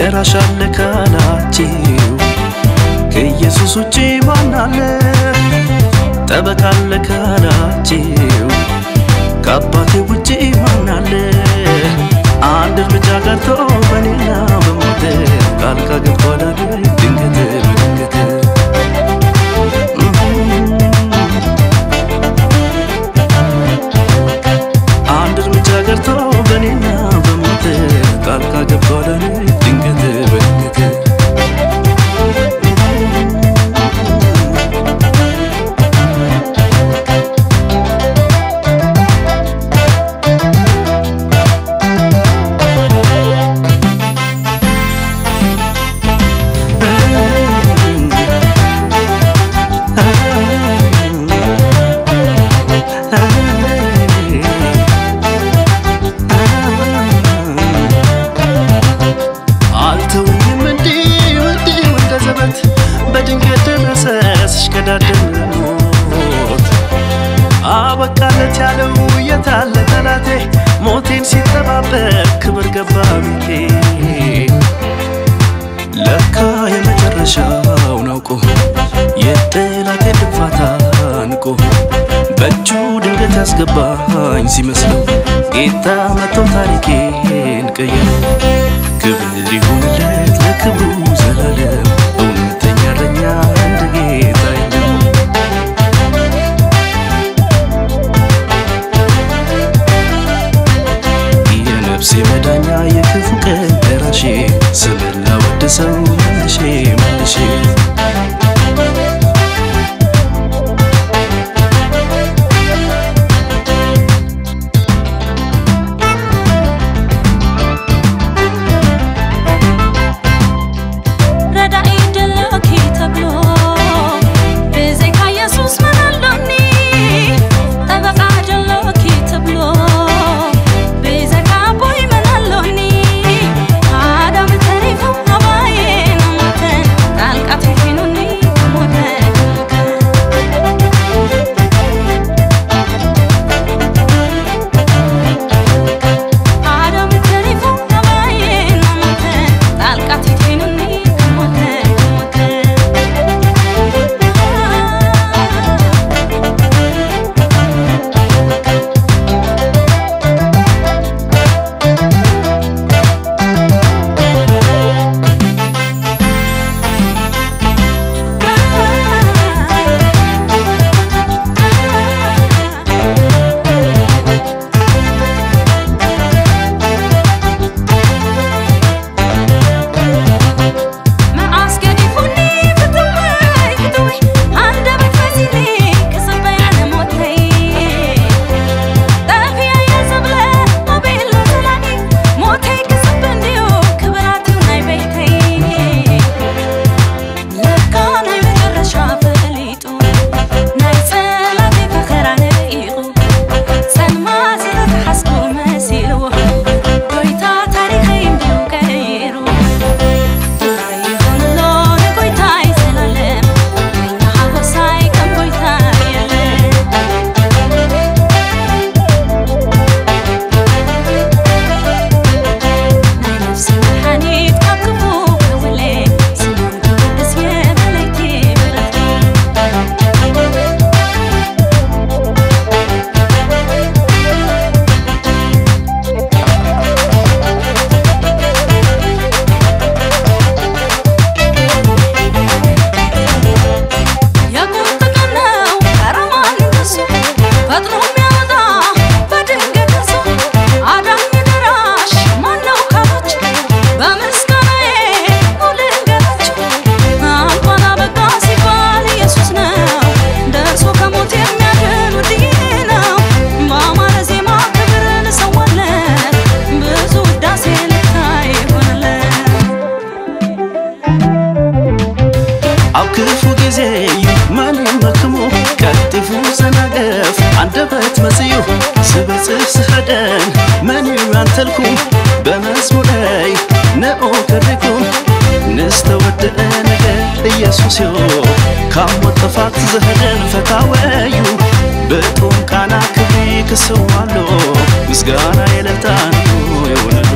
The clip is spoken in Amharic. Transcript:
ደራሽ አለ ካላችሁ ከኢየሱስ ውጪ ማን አለ? ጠበቃ አለ ካላችሁ ከአባቴ ውጪ ማን አለ? አንድ እርምጃ ቀርቶ በኔና በሞት ጣልቃ ገብቷል ድንገት በድንገት አንድ እርምጃ ቀርቶ በኔና በሞት ጣልቃ ገብቷል ድንገት በድንገት አልተውኝም እንዲሁ እንዲሁ እንደ ዘበት በድንገት ደረሰ ሲሽቀዳደም ሞት አበቃለት ያለው የታለ ጠላቴ ሞቴን ሲጠባበቅ ክብር ገባ ቤቴ ለካ የመጨረሻውን አውቆ የጠላቴ ድንፋታ ንቆ በእጁ ድንገት ያስገባኝ ሲመስለው ጌታ መጥቶ ታሪኬን ቀየረው። ክብር ይሁንለት ለክብሩ ዘላለም እውነተኛ እረኛ እንደ ጌታ የለም። የነፍሴ መዳኛ የክፉ ቀን ደራሼ ስምን ላወድሰው መልሼ መልሼ ረዳኢ ደለኪ ተብሎ ብዘይካ ኢየሱስ መን ኣሎኒ ጠበቃ ደለኪ ተብሎ ብዘይካ ኣቦይ መን ኣሎኒ ኣዳም ተሪፉ ኣባዬ ናሞተ ጣልቃ ትሒኑኒ ሞተ ኣዳም ተሪፉ ኣባዬ ናሞተ ጣልቃ ትሒኑኒ ሞተ ሞተ መዓስ ገዲፉኒ ፍትወይ ፍትወይ አንደበት ፈሲኒ ክስበይ ኣነ ሞተይ ጠፊየ እየ ዘብለ ኣቤሎ ሰላሚ ሞተይ ክስብ እንድዩ ክብራትዩ ናይ ቤተይ ለካ ናይ መጨረሻ ፈሊጡ ናይ ጸላቴ ፈኸራ ነኢቑ ጸልማት ዝተተሓስኩ መሲልዎ ጎይታ ታሪኸይ እንድዩ ቀይሩ ይሁንሎ ንጎይታይ ዘላለም ከኛ ሓጎሳይ ከም ጎይታ የለን ናይ ነፍሲ መድሓኒት ካብ ክፉ ከውለ ስሙን ቅዱስ የበለይቲ ብረቲ የቁርጥ ቀን ነው ከረማን ደርሶ ፈጥኖ የሚያወጣ በድንገት ደርሶ አዳኝ ደራሽ ማነው ካሎች በምስጋናዬ ነው ልንገራችሁ እንኳን አበቃ ሲባል ኢየሱስ ነው ደርሶ ከሞት የሚያድን ውድዬ ነው በአማረ ዜማ ክብርን እሰዋለት ብዙ ውዳሴ ልታይ ይሆንለት ኣብ ክፉ ጊዜ እዩ መን መክሙ ቀጢፉ ዘናገፍ አንደበት መጽዩ ስበጽሕ ስኸደን መን እዩ ያንተልኩም በመዝሙረይ ነኦ ከሪኩም ንስተወድአ ነገር ኢየሱስ ዮ ካብ ሞት ጥፋት ዘህደን ፈታወዩ ብጡም ቃና ክብሪ ክስዋሎ ምስጋና የለታን ይሁን